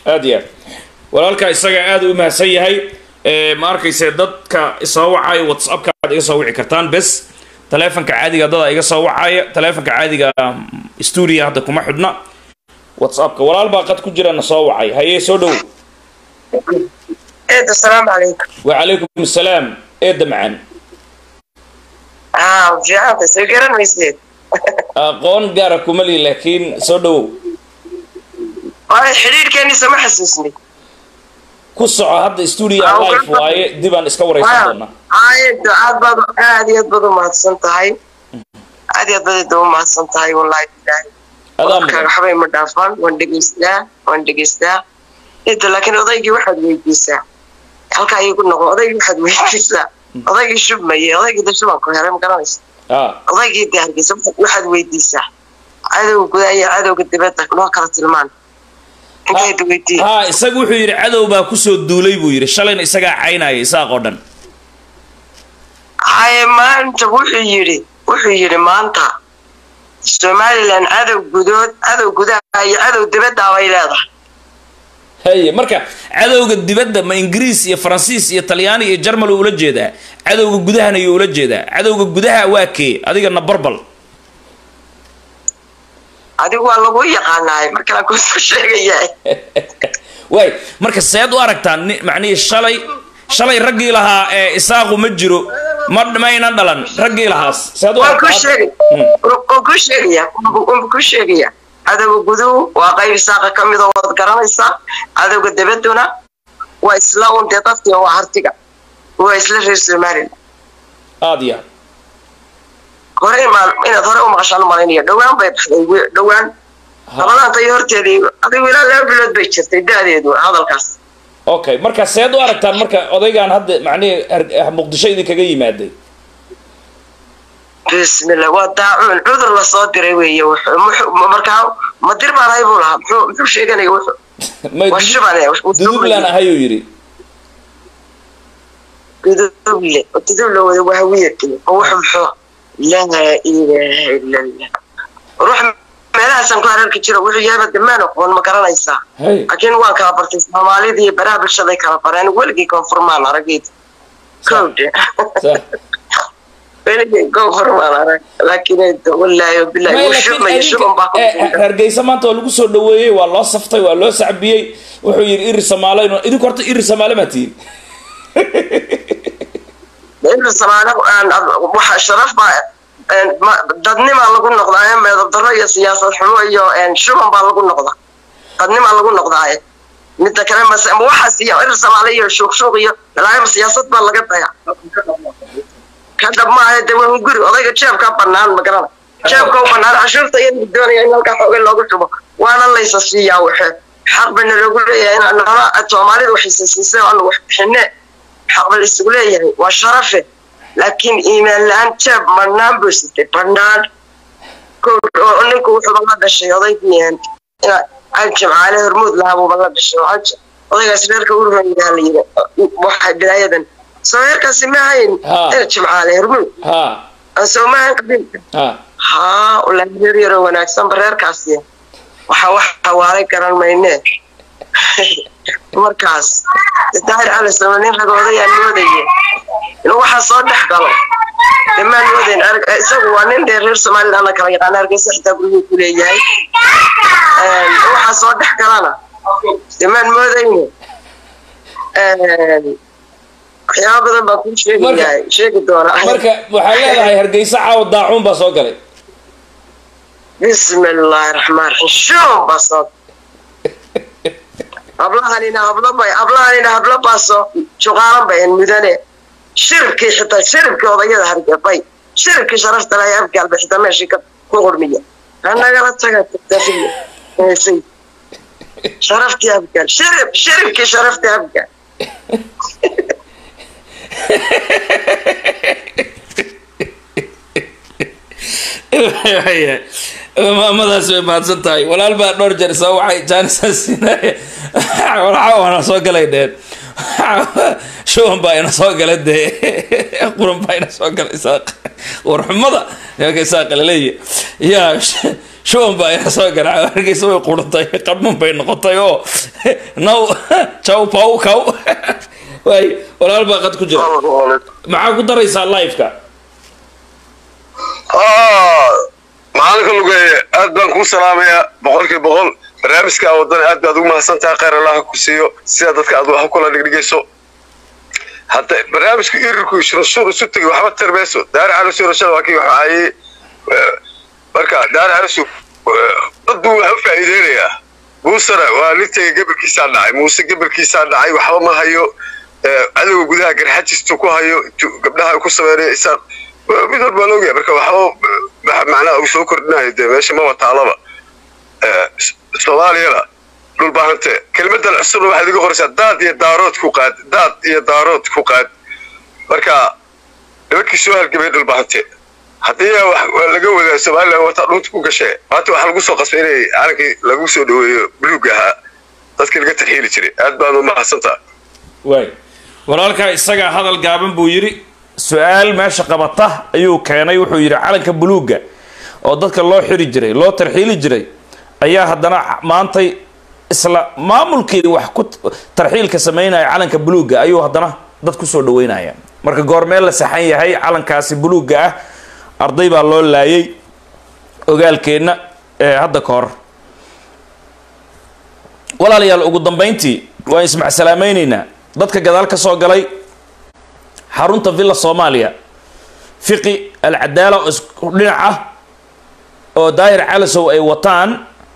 aad iyo aad walaalka isaga aad u mahadsan yahay ma arkayse dadka isoo wacaya whatsappka aad iga soo wici kartaan bes taleefonka caadiga dada iga soo wacaya taleefonka caadiga stuudia hadda kuma xidhna whatsappka walaal baa qad ku jirana soo wacay haye soo dhow eed asalaamu calaykum wacalaykum asalaam eedda macaan aa fiicanta soo garan mayseed aqoon gaara kuma lihi laakiin soo dhowow waayo xidhiidhkeennisa ma xasuusnay ku soco hadda stuudia life waaye dibaan iska waraysan doonaa aayadda aad baad aad iyo aad baad u mahadsan tahay aad iyo aad baad u mahadsan tahay wallahi ilaahi adaa marka mudan waxbay ma dhaafaan waan dhegaystaa waan dhegaystaa inta laakiin odaygii waxaad weydiisaa halkaa iigu noqo odaygii waxaad weydiisaa odaygii shubmaye odaygii da shubanku helay ma garanaysa ah odaygii de hargeysa waxaad weydiisaa cadowga gudaha iyo cadowga dibadda noo kala tilmaan intayd weydiin ha isaga wuxuu yidhi cadow baa kusoo duulay buu yidhi shalayna isagaa caynaya isaaq oo dhan haye maanta wuxuu yidhi wuxuu yidhi maanta somalilan cadow gudood cadow gudaha iyo cadow dibadda bay leedahay haye marka cadowga dibadda ma ingiriis iyo faransiis iyo talyaani iyo jarmal uu ula jeedaa cadowga gudahana yuu ula jeedaa cadowga gudaha waa kee adigana barbal adigu waa lagu yaqaanaay markaan kusoo sheegayaa waay marka seed u aragtaa ni- macnihii shalay shalay raggii lahaa ee isaaqu ma jiro ma mayna dhalan raggii lahaas seed u waan ku aragtaa sheegay waan ku sheegaya waan ku sheegaya cadowga guduhu waa qayb isaaqa ka mid oo waad garanaysaa cadowga dabadduna waa isla un dee dadkii waa hartiga waa isla reer somalilan aad iyo aad hore imaan inaad hore u maqashaan u malaynaya dhowaan bay baxday wi- dhowaan labadaanta iyo horteedii adigu ilaa laba bilood bay jirtay da-deedu hadalkaas okay marka seed u aragtaan marka odaygaan hadda macnihii har- muqdisho idinkaga yimaaday bismillah waa daacuun cudur lasoo diray weeye wuxuu- muxuu- markaa ma dir baan ahay buu lahaa muxuu muxuu sheeganaya wuxuu may waa shubane duduublan ahayuu yidhi guduble guduble wada waa hawiyadkii oo wuxuu muxuu laa ilaaha ila allah ruux meelahaasaan ku hararki jiro wuxuu yaaba damaan oqoon ma garanaysaa hay laakiin waan kala bartay soomaalida iyo baraha bulshaday kala bareen weligii koonfurmaan aragid kowdhe sa- weligii koonfurmaan arag laakiin wallaahi wabilaahi May, wuu laakiin shubmaya adinka- shuban baa ku eh, eh, hargeysa maanta waa lagu soo dhaweeyey waa loo saftay waa loo sacbiyey wuxuu yidhi iri samaale idinku horta iri samaale maa tihin inta samaane waxa sharaf baa een, ma- dadnimaa lagu noqdaaye meedab darro iyo siyaasad xumo iyo een, shuban baa lagu noqdaa dadnimaa lagu noqdaaye midda kale mase ma waxaas iyo irir samaale iyo shuuqshuuq iyo ilaahayba siyaasad baa laga daya ka dhab maaha de waa guri odayga jeebkaa banaan ma garana jeebka u banaan cashuurta iyada doonaya in halkaa xoogay loogu shubo waana laysa siiyaa waxe xaq bana loogu leeyahay inaan nola soomaalida waxaysa siisay oo aan wax bixine xaq ba laysugu leeyahay waa sharafe laakiin iimaan la-aan jeeb banaan buu sitay banaan oo ninku wuxuuba la dhashay odaygii ina aljimcaale hormuud lahabuuba la dhashay oo aj odaygaas reerka ururaydaa la yiri waxa bilaayadan soo reerkaasi ma hayn Ha. ina jimcaale hormuud ha aan soo ma hayn qabiilka ha haa wallaahi reer yaroo wanaagsanba reerkaasi waxa wax hawaalay garan maynee markaas daahir cali sama nin ragoodayaa moodaye inuu waxaa soo dhex galo damaan moodayn arag- isagu waa nin dheer reer somaliland la kala yaqaana hargeysa xitaa guryuu ku leeyahay Een, waxaa soo dhex galana damaan moodayne Een, waxyaaba badan baan kuu sheegayaa sheegi doonaa marka waxaa leedahay hargeysa caawa daacuun baa soo galay بسم الله الرحمن الرحيم شو بسط hablahanina hablo bay hablahanina hablo baaso shuqaalan bayan mudane shiribkii xitaa shiribkii odayada hargabay shiribkii sharafta lahay afgaalba xitaa meeshii ka ku qurmiya anagala taga tagtafiya heesay sharaftii afgaal shirib shiribkii sharaftii afgaal maamadaas way mahadsan tahay walaal baa dhowr jeer soo waxay jaanisaasinaye walxa waana soo galay dheen shuban baa ina soo gala dee quran baa ina soo gala isaaq warxumada yaaka isaaq laleeya yaa shuban baa ayaa soo garaaca hargeysa way qurantay qadhman bay noqotay oo now jaw paw kaw waay walaal baa qad ku jira maxaa ku daraysaa liveka macalinka lugeeye aad baan kuu salaamayaa boqolkii boqol barnaamijka wadana aad baad ugu mahadsan tahay khayr allaha ku siiyo sida dadka aad wax kula dhigdhigayso hadda barnaamijka irirku shurashuur isu tegay waxba tirmayso daari calisu rashada waa kii waxaayey marka daari calisu dad buu wax u faa'iideynayaa muusena waa nin tegay gebalkiisaa dhacay muuse gebalkiisaa dhacay waxba ma hayo cadowga gudaha garxajistu ku hayo gabdhaha ku sameynaya isaan mid walba baan ogyahay marka waxba macnaha uu soo kordhinayo dee meesha maba taalaba soomaaliyana dhulbaahante kelmadan cusubna waxaad iga qoraysaa daad iyo daarood ku qaad daad iyo daarood ku qaad marka nimankii soo halgamay dhulbaahante haddii wax laga wadaa somalilan wataa dhunta ku gashee maanta waxaa lagu soo qasbay inay calankii lagu soo dhaweeyo buluug ahaa dadkii laga tarxiili jiray aad baad u mahadsantaa waay walaalkaa isagaa hadal gaaban buu yidhi su-aal meesha qabata ayuu keenay wuxuu yidhi calanka buluugga oo dadka loo xiri jiray loo tarxiili jiray ayaa haddana maantay isla maamulkeedii wax ku tarxiilka sameynaya calanka buluugga ayuu haddana dad kusoo dhaweynaya marka goormee la saxan yahay calankaasi buluugga ah arday baa loo laayay ogaalkeenna ee hadda ka hor walaalayaal ugu dambayntii waan ismacsalaameyneynaa dadka gadaal ka soo galay xarunta villa soomaaliya fiqi alcadaala oo isku dhinac ah oo daahir calasow ay wataan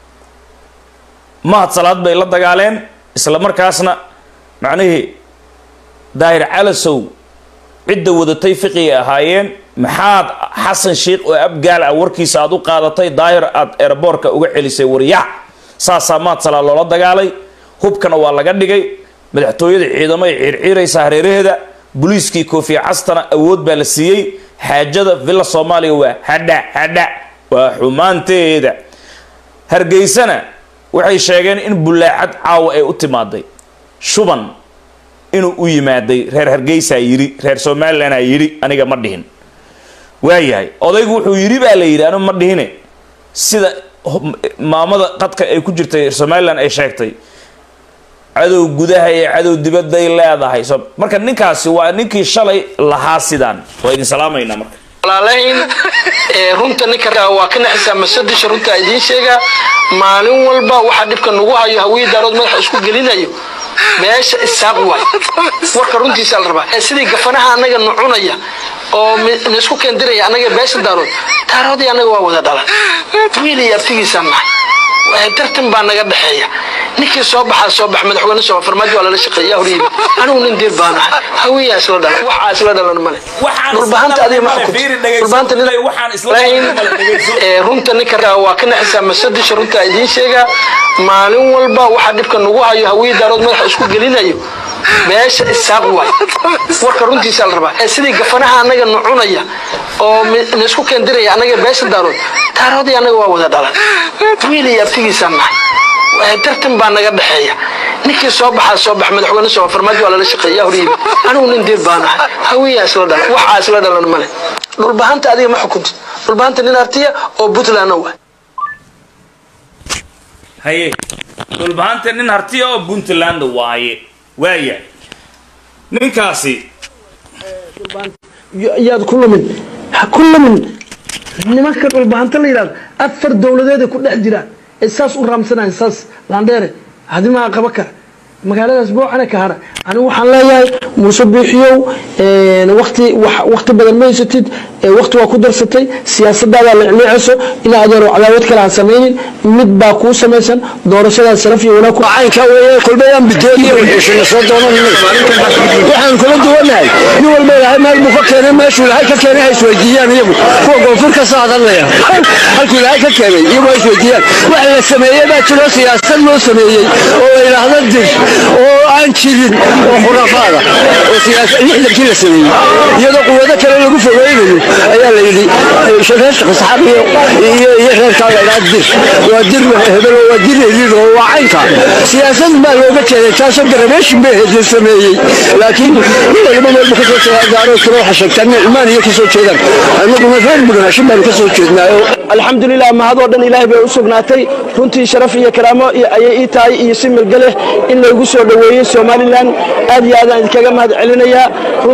mahad salaad bay la dagaaleen isla markaasna macnihii daahir calasow cidda wadatay fiqigay ahaayeen maxaad xasan sheikh oo abgaal ah warkiisa aada u qaadatay daahir aada eeraboorka uga celisay waryac saasaa mahad salaad loola dagaalay hubkana waa laga dhigay madaxtooyada ciidamo ay ciirciiraysa hareeraheeda boliiskii koofiya castana awood baa la siiyey xaajada villa soomaaliya waa hadha hadha waa xumaanteeda hargeysana waxay sheegeen in bullaacad caawa ay u timaaday shuban inuu u yimaaday reer hargeysaa yidhi reer somalilanaa yidhi aniga ma dhihin waayahay odaygu wuxuu yidhi baa la yidhi anigu ma dhihine sida maamada qadka ay ku jirtay somalilan ay sheegtay cadow gudaha iyo cadow dibadday leedahay so marka ninkaasi waa ninkii shalay lahaa sidaan waa idin salaamaynaa marka walaalayn runta ninka waa ka naxisaa masadisha runta idiin sheegaa maalin walba waxaa dhibka nagu hayo hawiye daarood madaxa isku gelinayo meesha isaaq waay warka runtiisa la rabaa sidii gafanaha anaga nu cunaya oo naisku keendiraya anaga beesha daarood daaroodii anaga waa wada dhalan wiil iyo abtigiisaan nahay tartan baa naga dhexeeya ninkii soo baxaa soo bax madaxweyne soo farmaajo waa lala shaqeeya horyimi anigu nin diir baan ahay hawiyaa isla dhalan waxaa isla dhalan male dhulbahanta adiga ma xukunta dhulbahanta runta ninka waa ka naxisaa masadisha runta idiin sheegaa maalin walba waxaa dhibka nagu hayo hawiye daarood madaxa isku gelinayo meesha isaaq waay warka runtiisa la rabaa sidii gafanaha anaga nu cunaya oo naisku keendiraya anaga beesha daarood daaroodii anaga waa wada dhalan wiil iyo abtigiisaan nahay tartan baa naga dhexeeya ninkii soo baxaa soo bax madaxweyne soo farmaajo waa lala shaqeeya horyimi anigu nin diir baan ahay hawiyaa isla dhalan waxaa isla dhalan male dhulbahanta adiga ma xukunta dhulbahanta nin artiya oo puntlandna waay haye dhulbahanta nin hartiya oo puntland waaye waaya ninkaasi yaad ku lumin ha ku lumin nimanka dhulbahanta la yidhahdo afar dowladeeday ku dhex jiraan ee saas u raamsanayan saas laandheere hadimaa qaba kara magaaladaas boocane ka hara anigu waxaan leeyahay muuse biixiyow wati wakti badan ma haysatid wakti waa ku darsatay siyaasadaada licliicayso ina adeero cadaawad kale aan samaynin mid baa kuu samaysan doorashadaas sharaf iyo wanaag caynka weeye kolbayaan bidooniyo wixiisana soo doonan waxaan kula duwanahay nin walba ilaahay meel buu ka keenay meeshuu ilaahay ka keenay ha isweydiiyaan iyagu kuwa koonfur ka soo hadalaya halkuu ilaahay ka keenay iyagu ha isweydiiyaan waxa la sameeyey baa jiro siyaasad loo sameeyey oo la yidhaahdo dir oo aan jirin oo khuraafaada oo lixdankii la sameeyey iyadoo quwado kale lagu fogeynayo ayaa la yidhi reer shaqisxaaq iyo iyo iyo reerkaa la idhaha dir waa dir hebel waa dir eliid oo waa caynka siyaasad baa looga jeeday taasoo garabeeshin bay ahayd la sameeyey laakiin nin waliba meelbu ka soo jeedaa gaaroo kale waxa sheegtaan nicmaan iyo ka soo jeedaan annaguna reer budhanaashin baanu ka soo jeednaayo alxamdulilah mahadoo dhan ilaahay bay u sugnaatay runtii sharaf iyo karaamo iyo ayay ii tahay iyo si milgaleh in laygu soo dhoweeyey somalilan aad iyo aadaan idinkaga mahad celinayaa